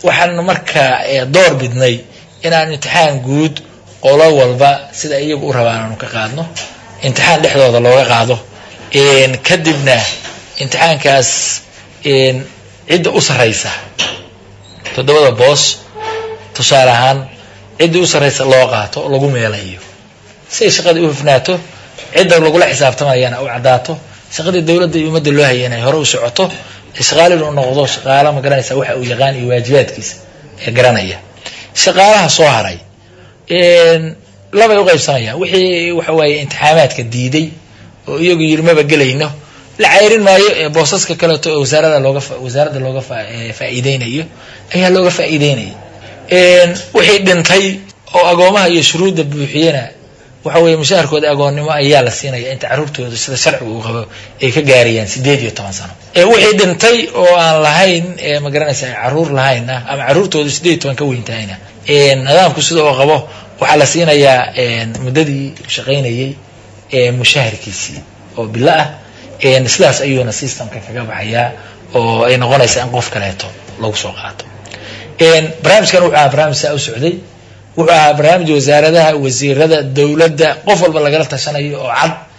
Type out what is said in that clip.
waxaan marka door bidnay inaan imtixaan guud qolo walba sida iyagu u rabaan aanu ka qaadno imtixaan dhexdooda looga qaado kadibna imtixaankaas cidda u sarraysa toddobada boos tusaale ahaan cidda u sarraysa loo qaato oo lagu meelayo si ay shaqadii u hufnaato cidda lagula xisaabtamayana u caddaato shaqadii dowladda iyo ummadda loo hayana ay hore u socoto shaqaalin uu noqdo shaqaalo ma garanaysa waxa uu yaqaan iyo waajibaadkiisa ee garanaya shaqaalaha soo haray labay u qaybsamayaan wixii waxa waaye imtixaamaadka diiday oo iyagu yiri maba gelayno la cayrin maayo ee boosaska kaleeto ee wasaarada looga wasaaradda looga faa'iideynayo ayaa looga faa'iideynaya wixii dhintay oo agoomaha iyo shuruudda buuxiyana waxa weeye mushaharkooda agoonnimo ayaa la siinaya inta carruurtooda sida sharciga uu qabo ay ka gaarayaan sideed iyo toban sano wixii dhintay oo aan lahayn ma garanaysa carruur lahaynna ama carruurtooda sideed iyo toban ka weyntahayna nidaamku sida oo qabo waxaa la siinayaa muddadii shaqaynayay mushaharkiisii oo bilo ah sidaas ayuuna systemka kaga baxayaa oo ay noqonaysaa in qof kaleeto lagu soo qaato barnaamijkan wuxuu ahaa barnaamij saa u socday wuxuu ahaa barnaamij wasaaradaha wasiirada dowladda qof walba lagala tashanayo oo cad